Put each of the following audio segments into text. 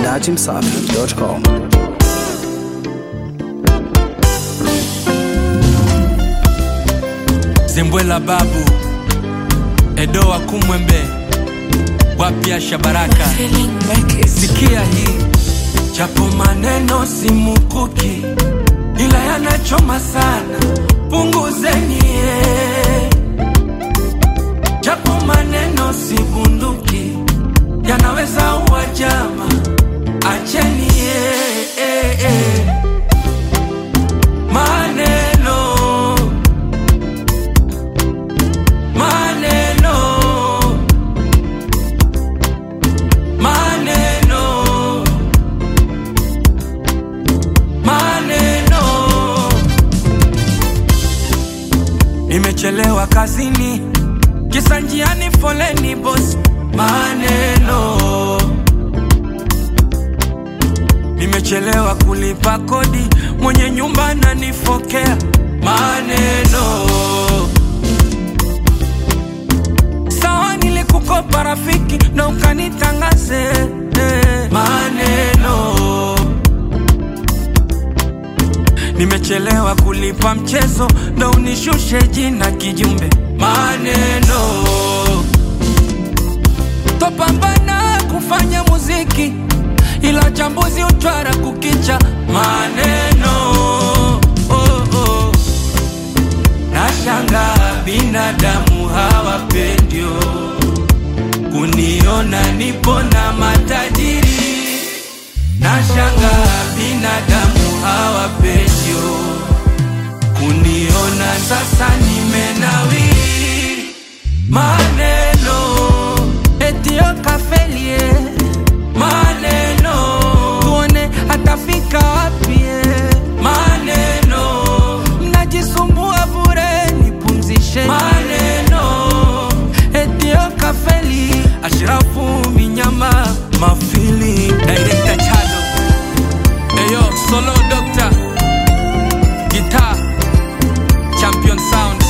dachimsafi.com. Zembwela babu Edo wa Kumwembe wapya Shabaraka, sikia hii japo maneno si mukuki, ila yanachoma sana, punguzeni eh. japo maneno si bunduki, yanaweza uwa jama, acheni eh, eh, eh. maneno maneno maneno maneno nimechelewa kazini kisa njiani foleni bos maneno nimechelewa kulipa kodi mwenye nyumba ananifokea maneno sawa nilikukopa rafiki na ukanitangaze eh, maneno nimechelewa kulipa mchezo na unishushe jina kijumbe maneno topambana kufanya muziki ila chambuzi utwara kukicha maneno oh, oh. Nashanga binadamu hawapendio kuniona nipo na matajiri. Nashanga binadamu hawapendio kuniona sasa nimenawiri. Maneno etio kafelie, maneno tuone atafika wapi. Maneno mnajisumbua bure, nipumzishe. Maneno etio kafeli, Ashrafu Minyama, Mafili, Director Chado, Eyo Solo Doctor, Guitar, Champion Sound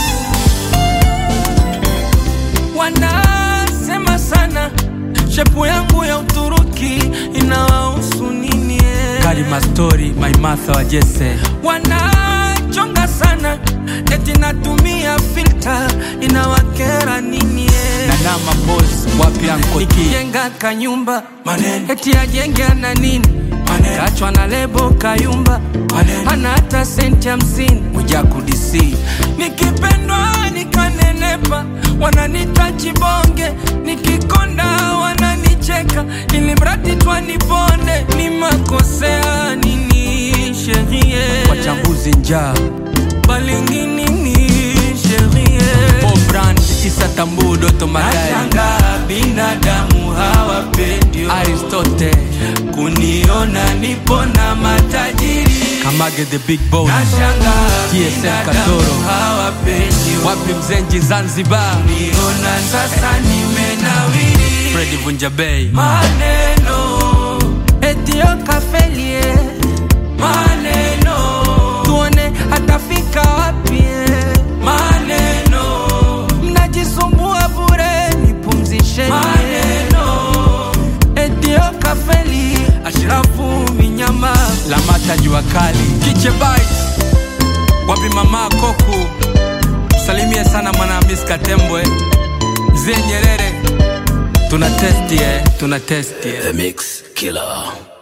wanasema sana shepu yangu ya Uturuki inawahusu nini? eh? Karima Story, My Martha wa Jesse wanachonga sana eti natumia filter inawakera nini? eh? Nanama Boss wapi Anko T nikijenga kanyumba maneno eti ajenge na nini? Maneno kachwa na lebo kayumba maneno hana hata senti hamsini Mwijaku DC nikipendwa nikanenepa wananita chibonge nikikonda wananicheka ili mradi twaniponde ni makosea nini sherie wachambuzi njaa balingini ni sherie Brand Isa Tambu Doto Magari Nashanga binadamu hawapendio Aristote kuniona nipo na matajiri Kamage the big boss Nashanga TSM Katoro hawapendio wapi mzenji Zanzibar niona sasa nimenawiri Freddy Vunja Bay maneno etio kafelie maneno tuone atafika wapi maneno mnajisumbua bure nipumzishe maneno etio kafeli ashrafu minyama lamata jua kali kiche bites wapi mama koku salimie sana mwanahamis katembwe mzee nyerere tuna testi eh, tuna testi eh. The Mix Killer.